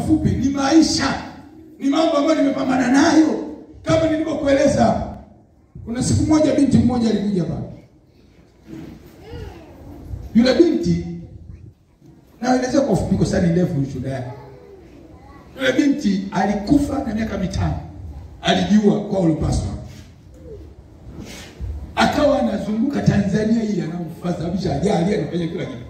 mafupi ni maisha, ni mambo ambayo nimepambana nayo, kama nilivyokueleza hapa. Kuna siku moja binti mmoja alikuja pale, yule binti naelezea kwa ufupi, kwa sababu ni ndefu shuhuda yake. Yule binti alikufa na miaka mitano, alijiua kwa ulipaswa, akawa anazunguka Tanzania hii, anamfadhabisha ajali, anafanya kila kitu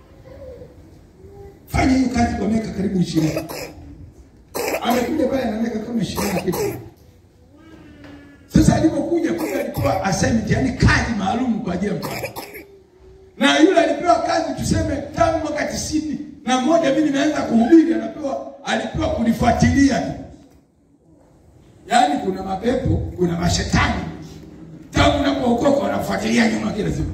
fanya hiyo kazi kwa miaka karibu ishirini. Amekuja pale na miaka kama ishirini na kitu. Sasa alipokuja kule alikuwa assignment, yani kazi maalum kwa ajili ya mtoto, na yule alipewa kazi tuseme tangu mwaka tisini na moja mimi nimeanza kuhubiri, anapewa alipewa kunifuatilia tu, yaani kuna mapepo, kuna mashetani tangu unapookoka wanafuatilia nyuma kila siku,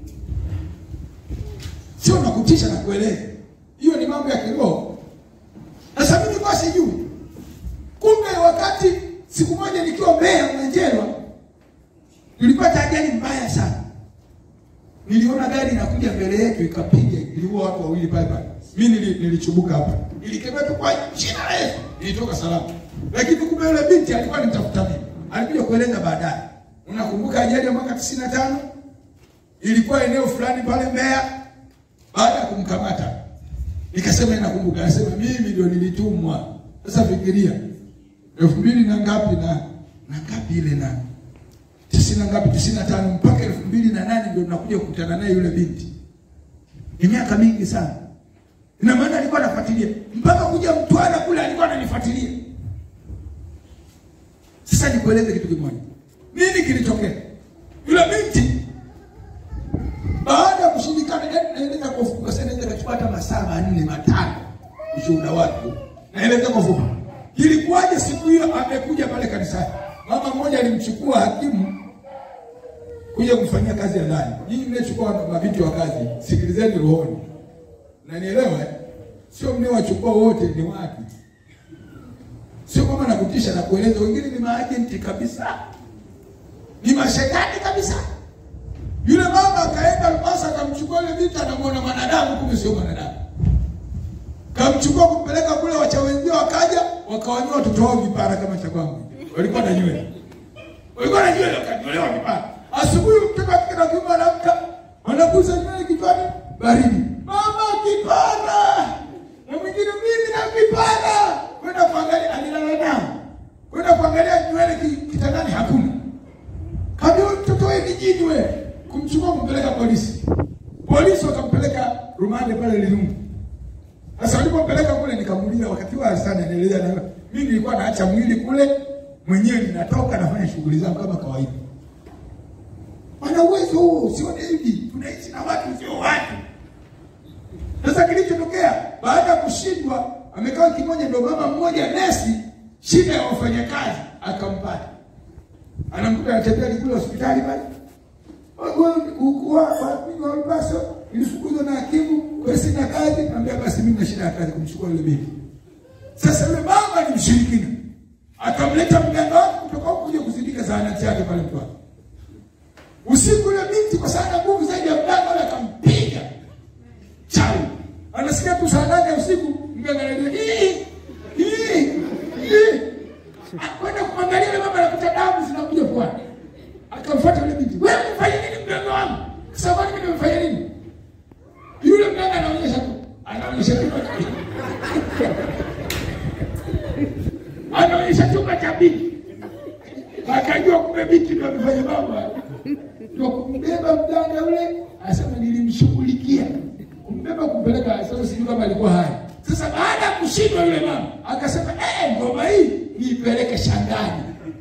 sio nakutisha na kueleza hiyo ni mambo ya kiroho. Sasa mimi nilikuwa sijui. Kumbe wakati siku moja nikiwa Mbeya Mwenjerwa, nilipata ajali mbaya sana. Niliona gari inakuja mbele yetu ikapiga, iliua watu wawili pale pale. Mimi nili, nilichubuka hapa. Nilikemea tu kwa jina la Yesu, nilitoka salama. Lakini kumbe yule binti alikuwa anitafuta mimi. Alikuja kueleza baadaye. Unakumbuka ajali ya mwaka 95? Ilikuwa eneo fulani pale Mbeya baada ya kumkamata Nikasema nakumbuka, anasema mimi ndio nilitumwa. Sasa fikiria elfu mbili na ngapi na na ngapi ile na tisini na ngapi, tisini na tano mpaka elfu mbili na nane ndio nakuja kukutana naye yule binti. Ni miaka mingi sana. Ina maana alikuwa anafuatilia mpaka kuja Mtwara kule, alikuwa ananifuatilia. Sasa nikueleze kitu kimoja, nini kilitokea? Yule binti baada ya kushindikana, naeleza kwa ufupi, sasa naweza kachukua hata masaa manne matano ushuhuda wake, naeleza kwa ufupi. Ilikuwaje siku hiyo amekuja pale kanisani, mama mmoja alimchukua hakimu kuja kumfanyia kazi ya ndani. Nyinyi mnachukua mabinti wa kazi, sikilizeni rohoni, nanielewa, sio mnawachukua wote ni wapi, sio kama nakutisha na kueleza, wengine ni maajenti kabisa, ni mashetani kabisa. Yule mama akaenda Mombasa akamchukua yule binti, anamwona mwanadamu, kumbe sio mwanadamu. Kamchukua kumpeleka kule, wacha wenzio wakaja wakawanyoa watoto wao vipara kama cha kwangu. Walikuwa na nywele, walikuwa na nywele, wakanyolewa vipara. Asubuhi mtoto akika na kiume anaamka, anagusa nywele kichwani, baridi, mama kipara, na mwingine mimi na vipara. Kwenda kuangalia, alilala nao, kwenda kuangalia nywele kitandani, hakuna. Kabla mtoto wewe ni jini wewe kumchukua kumpeleka polisi. Polisi wakampeleka rumande pale Lilungu. Sasa walipompeleka kule, nikamuuliza wakati wa sana, anaeleza na mimi nilikuwa naacha mwili kule mwenyewe, ninatoka nafanya shughuli zangu kama kawaida. Wana uwezo huo, usione hivi, tunaishi na watu sio watu. Sasa kilichotokea baada ya kushindwa, amekaa kimoja, ndio mama mmoja nesi, shida ya wafanyakazi akampata, anamkuta anatembea kule hospitali pale Walpaso ilifukuzwa na hakimu kwa sina kazi, naambia basi mimi na shida ya kazi, kumchukua yule binti. Sasa yule mama ni mshirikina, akamleta mganga wake kutoka huko kuja kuzindika zahanati yake pale Mtwara. Usiku yule binti kwa sana nguvu zaidi ya mganga wale akampiga chau, anasikia tu saa nane ya usiku, mganga analia hii hii hii, akwenda kumwangalia yule mama, anakuta damu zinakuja puani akamfuata yule binti, wewe umefanya nini mganga wangu? Sasa kwani mimi nimefanya nini? Yule mganga anaonyesha tu, anaonyesha tu anaonyesha chumba cha binti, akajua kumbe binti ndio amefanya mambo ndio kumbeba mganga yule, asema nilimshughulikia kumbeba kumpeleka. Sasa sijui kama alikuwa hai. Sasa baada ya kushindwa yule mama akasema, eh, ngoma hii niipeleke shangani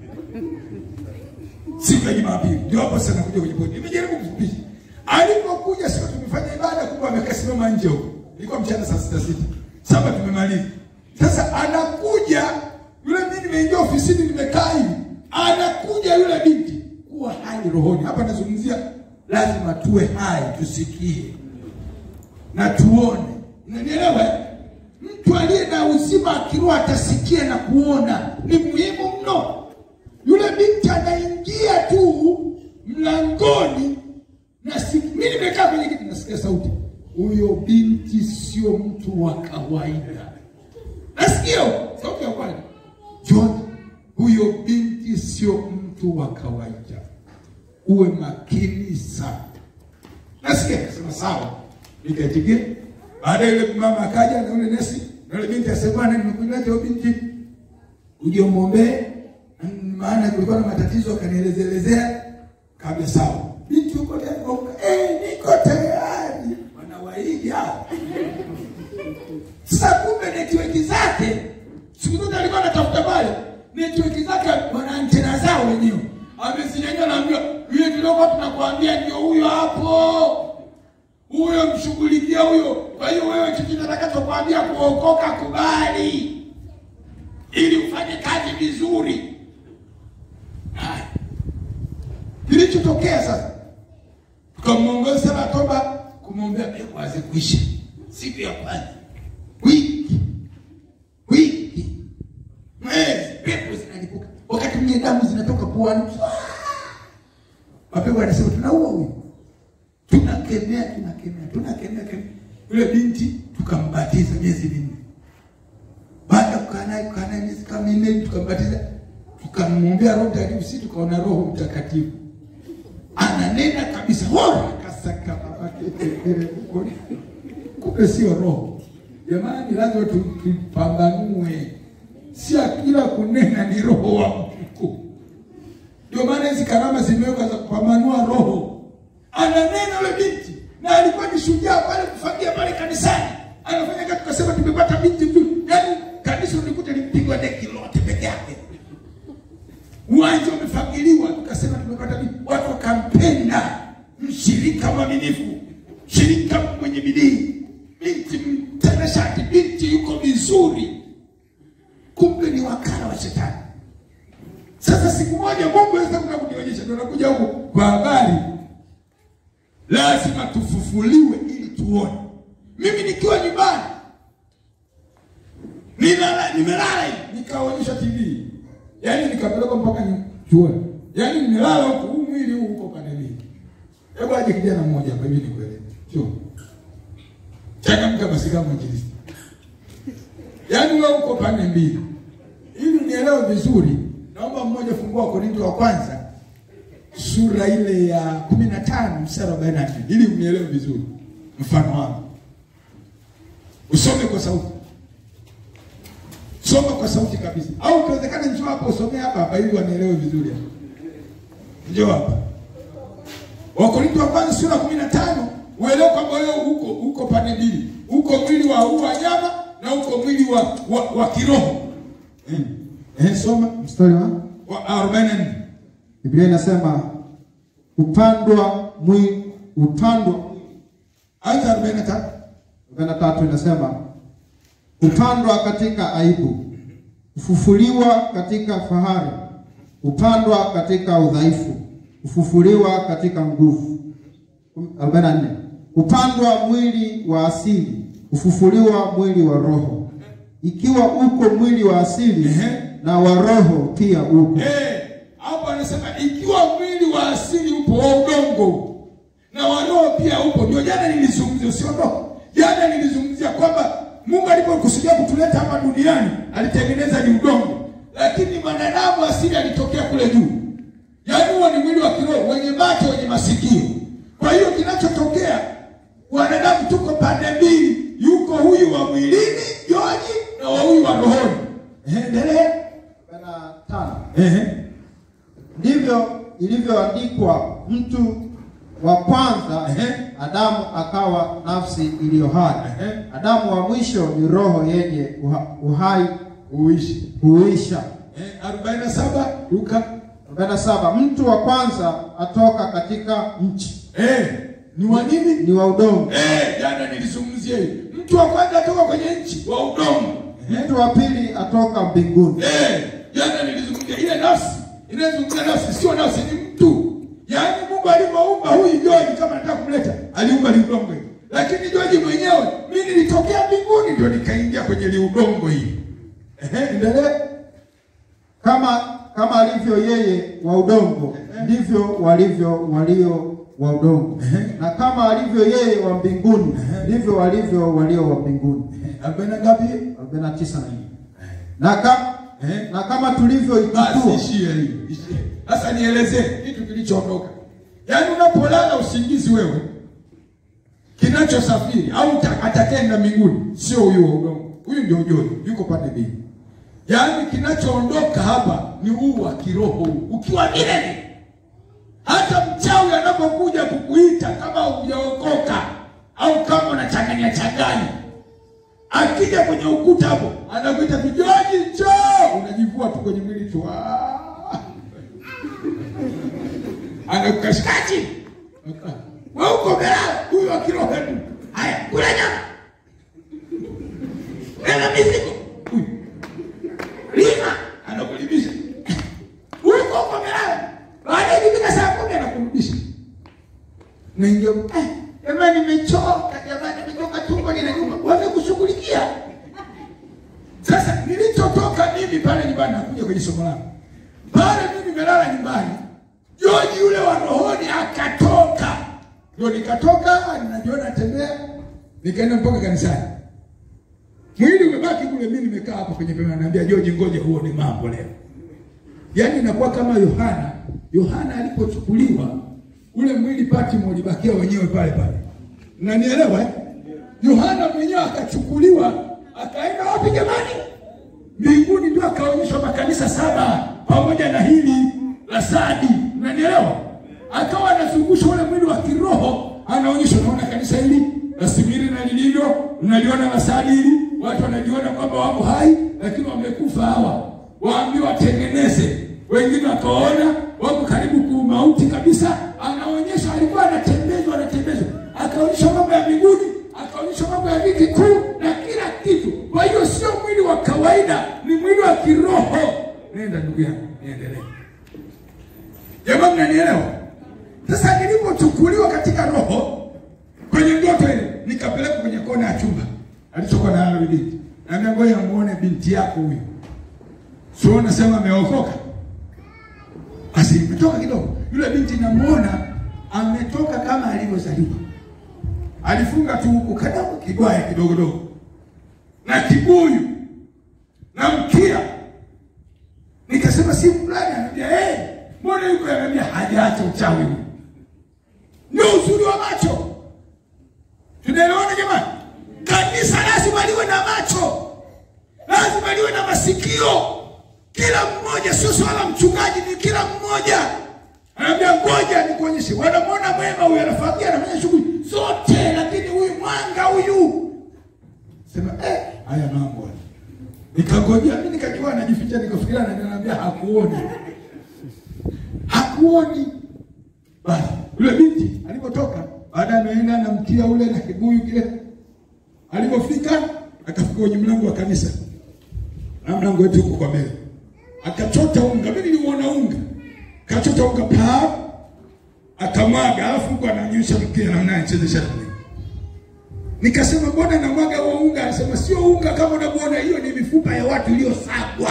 siku ya Jumapili ndio hapo sasa nakuja kwenye pointi. Nimejaribu kufupisha. Alipokuja siku tumefanya ibada kubwa, amekasimama nje huko. Ilikuwa mchana saa sita sita. Saba tumemaliza. Sasa anakuja yule, mimi nimeingia ofisini nimekaa hivi. Anakuja yule binti kuwa hai rohoni. Hapa nazungumzia lazima tuwe hai tusikie na tuone. Unanielewa? Mtu aliye na uzima akiroho atasikia na kuona. Ni muhimu mno. Yule binti anaingia tu mlangoni na si, mimi nimekaa kwenye kiti nasikia sauti, huyo binti sio mtu wa kawaida. Nasikia sio mtu wa kawaida, uwe makini sana. Nasikia akasema sawa, nikaitikia. Baada yule mama akaja na yule nesi na yule binti asema, bwana, nimekuleta huyo binti uje umwombee, maana kulikuwa na matatizo, akanielezelezea. Kabla sawa, binti uko tayari? Eh, niko tayari. Wanawaigi hao sasa kumbe network zake siku zote alikuwa anatafuta pale network zake wana antena zao wenyewe. Amezinyanyua naambia yule tuliokuwa tunakwambia ndio huyo hapo. Huyo mshughulikia huyo. Kwa hiyo wewe chochote kitakachokwambia kuokoka kubali. Ili ufanye kazi vizuri. Haya. Kilichotokea sasa tukamwongoza sana toba kumwombea pepo aze kuisha siku ya kwanza wiki wiki mwezi pepo zinalipuka wakati mwingine damu zinatoka puani mapepo anasema tunaua huyu tunakemea tunakemea tunakemea kemea yule binti tukambatiza miezi minne baada ya kukaa naye kukaa naye miezi kama minne tukambatiza tukamwombea roho mtakatifu si tukaona roho mtakatifu ananena kabisa hora kasaka babake kumbe sio roho jamani lazima tu- tupambanue si kila kunena ni roho wa mungu ndio maana hizi karama zimewekwa za kupambanua roho ananena yule binti na alikuwa ni shujaa pale kufagia pale kanisani anafanya kazi tukasema tumepata binti mzuri yaani kanisa ulikuta limpigwa deki lote peke yake uwanja umefagiliwa, tukasema tumepata binti. Watu wakampenda, mshirika mwaminifu, mshirika mwenye bidii, binti mtanashati, binti yuko vizuri, kumbe ni wakala wa shetani. Sasa siku moja Mungu aweza kuja kunionyesha, ndio nakuja huku kwa habari, lazima tufufuliwe ili tuone. Mimi nikiwa nyumbani Ninala, nimelala hivi nikaonyesha TV, yaani nikapelekwa mpaka ni- chuoni, yaani nimelala huku, huu mwili huu uko pande mbili. Hebu aje kijana mmoja hapa hivi nikueleze, sio changamka basi kama mwinjilisti, yaani wewe uko pande mbili. Ili unielewe vizuri, naomba mmoja fungua Korinto wa kwanza sura ile ya kumi na tano mstari wa arobaini na nne ili unielewe vizuri mfano wangu. Usome kwa sauti soma kwa sauti kabisa, au ikiwezekana njoo hapa usomee hapa hapa ili wanielewe vizuri hapa. Njoo hapa Wakorintho wa kwanza sura kumi na tano uelewe kwamba wewe uko uko pande mbili, uko mwili wa huu wanyama na uko mwili wa wa, wa kiroho eh. Eh, soma Mstari wa wa arobaini na nne Biblia inasema upandwa mwili upandwa hata arobaini na tatu 43 inasema upandwa katika aibu, ufufuliwa katika fahari, upandwa katika udhaifu, ufufuliwa katika nguvu. 44 upandwa mwili wa asili, ufufuliwa mwili wa roho. Ikiwa uko mwili wa asili Ehe. na wa roho pia uko. Eh, hapo anasema ikiwa mwili wa asili upo wa udongo na wa roho pia upo. Ndio jana nilizungumzia, usiondoke. Jana nilizungumzia kwamba Mungu alipokusudia kutuleta hapa duniani alitengeneza ni udongo, lakini mwanadamu asili alitokea kule juu. Yaani huo ni mwili wa kiroho wenye macho, wenye masikio. Kwa hiyo kinachotokea, wanadamu tuko pande mbili, yuko huyu wa mwilini Joji na wa huyu wa rohoni. Endelea. 45 Ehe. Ndivyo ilivyoandikwa, mtu wa kwanza Ehe. Adamu akawa nafsi iliyo hai. Ehe. Adamu wa mwisho ni roho yenye uha- uhai Uishi. huisha. Eh, 47 Luka. 47 Mtu wa kwanza atoka katika nchi, Eh, ni wa nini? ni wa udongo. Eh, jana nilizungumzia hiyo. Mtu wa kwanza atoka kwenye nchi wa udongo. Mtu wa pili atoka mbinguni. Eh, jana nilizungumzia ile nafsi. Inazungumzia nafsi sio nafsi ni mtu. Yaani Mungu alipoumba huyu Joji kama nataka kumleta, aliumba liudongo hili. Lakini Joji mwenyewe mimi nilitokea mbinguni ndio nikaingia kwenye liudongo hili. Ehe, endelea. Kama kama alivyo yeye wa udongo, ndivyo walivyo walio wa udongo. Na kama alivyo yeye wa mbinguni, ndivyo walivyo walio wa mbinguni. Arobaini na ngapi? 49 na nne. Na, ka, eh? na kama Basi tulivyoikitua ishie hiyo, ishie. Sasa nielezee kitu kilichoondoka. Yaani unapolala usingizi wewe, kinachosafiri au ta- atakayeenda mbinguni sio huyu wa udongo, huyu ndio ujoi, yuko pande mbili. Yaani kinachoondoka hapa ni huu wa kiroho huu, ukiwa milele. Hata mchawi anapokuja kukuita kama hujaokoka au kama unachanganya changanya, akija kwenye ukuta hapo anakuita vijoji, njoo, unajivua tu kwenye mwili tu, Ah! anakukashikaji wewe uko melala, huyu wa kiroho tu. Haya, kula nyama, ena mizigo, huyu lima, anakulimisha huyu uko uko melala, baada ya ikifika saa kumi anakurudisha naingia eh, jamani, nimechoka jamani, nimechoka, tumbo linaniuma, wamekushughulikia. Sasa nilichotoka mimi pale nyumbani, nakuja kwenye somo langu pale, mimi nimelala nyumbani, Joji yule wa rohoni akatoka, ndio nikatoka, ninajiona tembea, nikaenda mpaka kanisani, mwili umebaki kule, mimi nimekaa hapo kwenye pema, naambia Joji, ngoja huone mambo leo. Yaani inakuwa kama Yohana. Yohana alipochukuliwa ule mwili Patmo ulibakia wenyewe pale pale, nanielewa eh? Yohana mwenyewe akachukuliwa akaenda wapi jamani? Mbinguni, ndio akaonyeshwa makanisa saba pamoja na hili la Sadi, nanielewa? Akawa anazungusha ule mwili wa kiroho, anaonyesha, unaona kanisa hili la Simiri na lilivyo, unaliona la Sadi hili, watu wanajiona kwamba wako hai, lakini wamekufa hawa waambiwa watengeneze. Wengine wakaona wako karibu kuumauti kabisa, anaonyesha, alikuwa anatembezwa, anatembezwa, akaonyesha mambo ya mbinguni, akaonyesha mambo ya viti kuu na kila kitu. Kwa hiyo sio mwili wa kawaida, ni mwili wa kiroho. Nenda ndugu yangu, niendelee. Jamaa, mnanielewa? Sasa nilipochukuliwa katika roho kwenye ndoto ile, nikapelekwa kwenye kona ya chumba alichokuwa na yule binti, naambia ngoja muone binti yako huyu sio nasema ameokoka. Basi imetoka kidogo, yule binti namuona ametoka kama alivyozaliwa, alifunga tu huku kadamu kigwaya kidogo dogo na kibuyu na mkia. Nikasema si fulani, anambia eh, mbona yuko? Anambia hajaacha uchawi huu. Ndio uzuri wa macho. Tunaelewana jamani? Kanisa lazima liwe na macho, lazima liwe na masikio kila mmoja, sio swala mchungaji, ni kila mmoja. Anaambia ngoja nikuonyeshe, wanamwona mwema huyu, anafagia anafanya shughuli zote, lakini huyu mwanga huyu, sema eh, haya mambo haya. Nikangojea mimi, nikajua anajificha, nikafikiria ananiambia hakuoni, hakuoni. Basi yule binti alipotoka, baada ameenda na mkia ule na kibuyu kile, alipofika akafika kwenye mlango wa kanisa, na mlango wetu huko kwa mbele akachota unga, mimi niliuona unga, akachota unga pa akamwaga, alafu huko ananyosha mkia na anachezesha dunia. Nikasema mbona namwaga huo unga? Anasema sio unga kama unavyoona, hiyo ni mifupa ya watu iliyosagwa.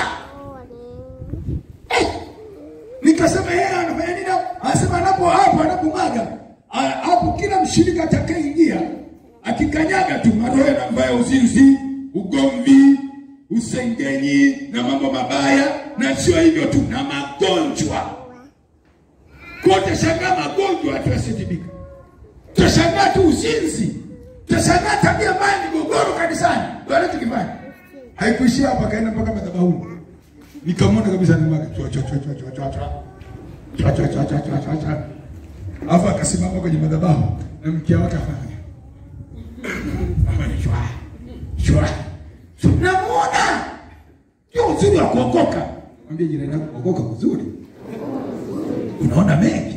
Eh! Nikasema yeye anafanya nini? hapo? Anasema anapo hapo anapomwaga a- hapo, kila mshirika atakayeingia akikanyaga tu maroho yanamvaya uzinzi, ugomvi, usengenyi na mambo mabaya, na sio hivyo tu, na magonjwa kote. Shangaa magonjwa watu yasitibika, tutashangaa tu uzinzi, tutashangaa tabia mbaya, migogoro kanisani. Ndio anachokifanya. Haikuishia hapa, kaenda mpaka madhabahuni, nikamwona kabisa nimwaga chwa chwa chwa chwa chwa chwa chwa chwa chwa chwa chwa chwa chwa chwa, alafu akasimama kwenye madhabahu na mkia wake afanya afanya chwa chwa chwa, namuona ndio uzuri wa kuokoka. Mwambie jirani yako kuokoka kuzuri, unaona mengi.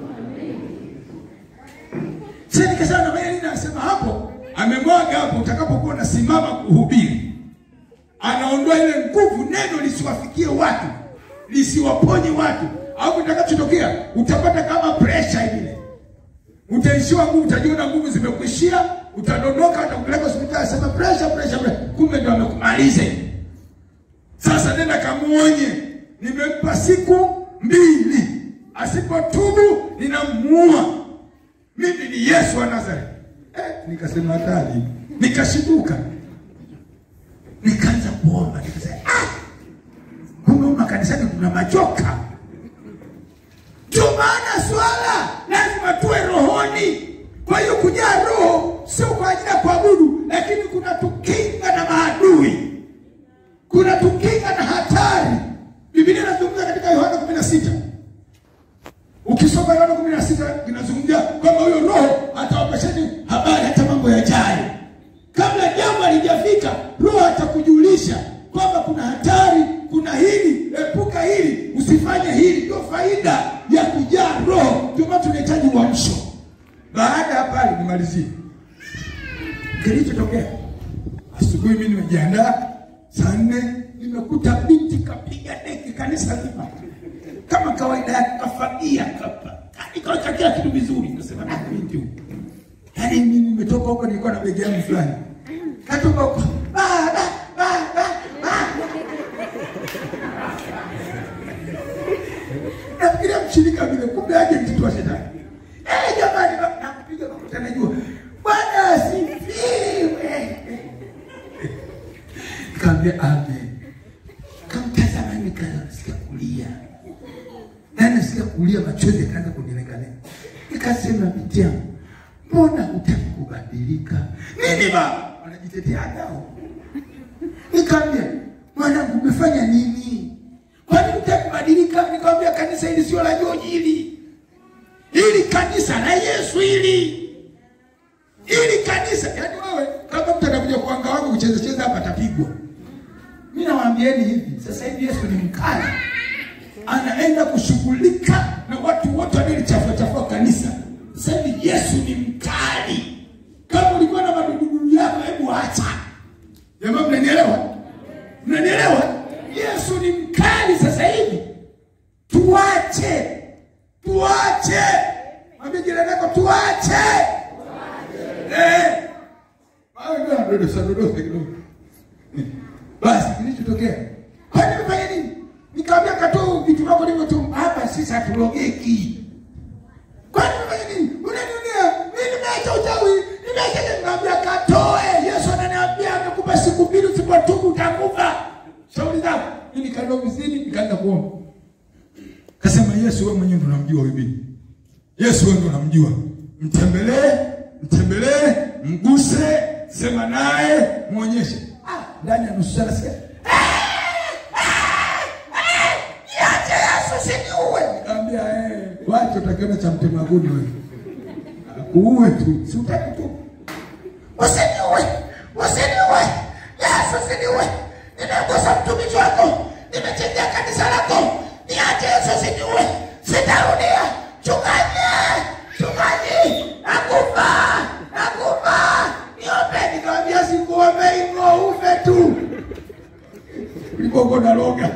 Sasa nikasema na mimi nasema hapo, amemwaga hapo, utakapokuwa unasimama kuhubiri, anaondoa ile nguvu, neno lisiwafikie watu, lisiwaponye watu, au itakachotokea utapata kama pressure ile, utaishiwa nguvu, utajiona nguvu zimekuishia, utadondoka, atakupeleka hospitali, sema pressure, pressure, pressure, kumbe ndio amekumaliza. Sasa nenda kamuonye, nimempa siku mbili, asipotubu ninamuua. Mimi ni Yesu wa Nazareti. Eh, nikasema hatari, nikashituka, nikaanza kuomba, nikasema ah, kuna majoka. Ndio maana swala lazima tuwe rohoni. Kwa hiyo kujaa roho sio kwa ajili ya kuabudu, lakini kuna tukinga na maadui, kuna tukinga na hatari. Biblia inazungumza katika Yohana 16 ukisoma Yohana 16 inazungumzia kwamba huyo roho atawapasheni habari hata mambo yajayo kabla jambo halijafika. Roho atakujulisha kwamba kuna hatari, kuna hili, epuka hili, usifanye hili. Ndio faida ya kujaa roho. Ndio maana tunahitaji uamsho. Baada ya pale, nimalizie kilichotokea asubuhi. Mimi nimejiandaa saa nne, nimekuta binti kapiga deki kanisa zima kama kawaida yake, kafagia kapa kaweka kila kitu vizuri. Nasema na binti huyu, yaani mimi nimetoka huko, nilikuwa na begi yangu fulani, katoka huko ba ba ba ba ba nafikiria mshirika vile, kumbe aje mtoto wa shetani. Eh, jamani, ba- nakupiga makuta, najua Bwana asifiwe. Nikamwambia amen. Kamtazama nikaanza nasikia kulia na nasikia kulia, machozi yakaanza kunilegalega. Nikasema binti yangu, mbona hutaki kubadilika? Nini baba? Wanajitetea nao. Nikamwambia mwanangu, umefanya nini? Kwani hutaki kubadilika? Nikamwambia kanisa hili sio la Joji hili, hili kanisa la Yesu hili ili kanisa yaani, wewe kama mtu anakuja kuanga wangu kucheza cheza hapa atapigwa. Mimi nawaambieni hivi, sasa hivi Yesu ni mkali, anaenda kushughulika na watu wote wanaolichafua chafua kanisa. Sasa hivi Yesu ni mkali. Kama ulikuwa na madududu yako, hebu acha. Jamaa, mnanielewa? Mnanielewa? Yesu ni mkali sasa hivi, tuache, tuache. Mwambie jirani yako tuache. Eh. Hayo ndio dodosa dodosa kidogo. Basi kilichotokea. Kwani umefanya nini? Nikamwambia katoa vitu vyako ndivyo tu. Hapa sisi hatulogeki. Kwani umefanya nini? Unanionea. Mimi nimeacha uchawi. Nimeacha nikamwambia katoe. Yesu ananiambia amekupa siku mbili usipotubu utakufa. Shauri zako. Mimi nikaenda ofisini nikaanza kuomba. Kasema Yesu wewe mwenyewe ndo unamjua huyu bibi. Yesu wewe ndo unamjua. Mtembelee, mtembelee, mguse, sema naye, muonyeshe. Ah, ndani ya nusu saa nasikia. Niache Yesu usiniue. Nikamwambia eh, wacha utakiona cha mtemaguni wewe. Akuue tu, si utaki tu. Usiniue. Usiniue. Yesu usiniue. Nimegusa mtumishi wako. Nimechenjea kanisa lako. Niache Yesu usiniue. Sitarudia. Chungaji. Chungaji. Nakufa. Nakufa. Niombe. Nikamwambia sikuombe hivyo ufe tu. Ulipokuwa unaloga.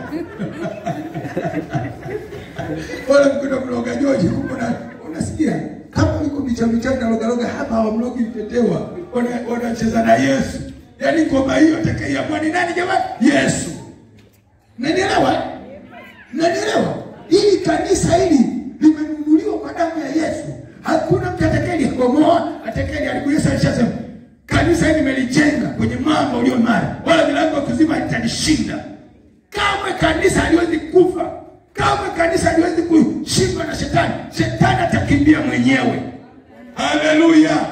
Wala mkwenda mloga George kumbe una- unasikia kama uko micha micha na loga loga hapa hawamlogi mtetewa. Wana- Wanacheza na Yesu. Yaani ngoma hiyo atakayeamua ni nani jamani? Yesu. Nanielewa? Nanielewa? Hili kanisa hili limenunuliwa kwa damu ya Yesu. Hakuna mtu atakayelibomoa, atakayeliharibu. Yesu alishasema kanisa hili nimelijenga kwenye mwamba ulio imara, wala milango ya kuziba haitanishinda. Kamwe kanisa haliwezi kufa, kamwe kanisa haliwezi kushindwa na shetani. Shetani atakimbia mwenyewe. Haleluya!